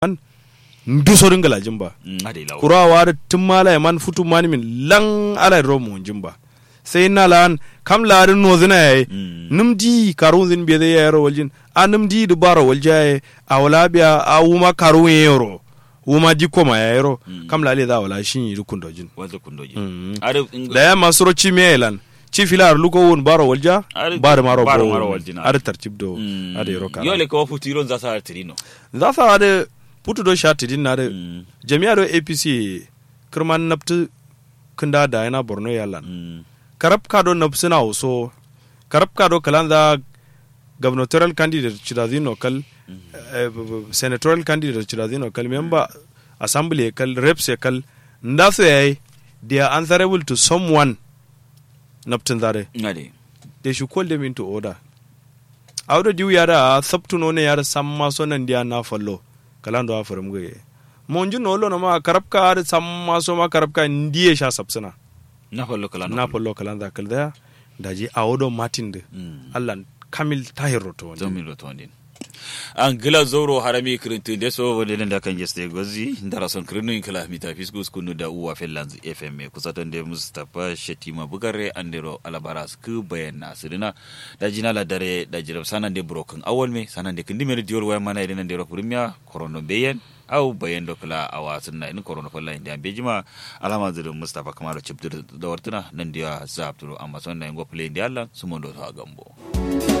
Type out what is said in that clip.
man ndusorin galajin ba ade lawo kurawa da tun mala man futu mani min lang ala ro mu jimba sai na lan kam larin no zina yayi num di karun zin be ya yaro waljin a num di du baro waljaye a wala biya a wuma karun yero wuma di koma ya yaro kam lale da wala shin yi rukun dojin wanda kundoji Mm. are da ya masoro ci me lan ci filar luko won baro walja Ar- bar maro baro bo maro waljina. ar tartib do ade ro kara yole ko futiron za sa tirino za sa ade putu do shati din na de Mm. jami'a do apc kirman naftu kinda da yana borno yalan Mm. karab ka do nafsina uso karab ka do kalanza gubernatorial candidate chiradino kal eh, b- b- senatorial candidate chiradino kal member assembly kal reps kal ndaso yayi they are answerable to someone naftin zare ade they should call them into order awdo diw yara sabtuno ne yara samma sonan dia na fallo kalando a farum goye monju no lo ma karabka ar samma so ma karabka ndiye sha sabsana na fallo kala na fallo kalanda kalda daji awodo martin de Mm. allah kamil tahiro to wani zomin rotondin an gila zoro harami kirintu de so wode da kan geste gozi ndara son kirinu in kala mita fiskus kunu da uwa fellanz fm kusa ton de mustapha shetima bugare andero alabaras ku bayan nasirina da jina la dare da jirab sanan de broken awol me sanan de kindi mere diol way mana iden ndero primia korono beyen aw bayan do kala awa sunna in korono falla inde ambe jima alama zirin mustapha kamaro chibdir da wartuna nan dia zabturo amma son na ngo play ndi allah sumondo to agambo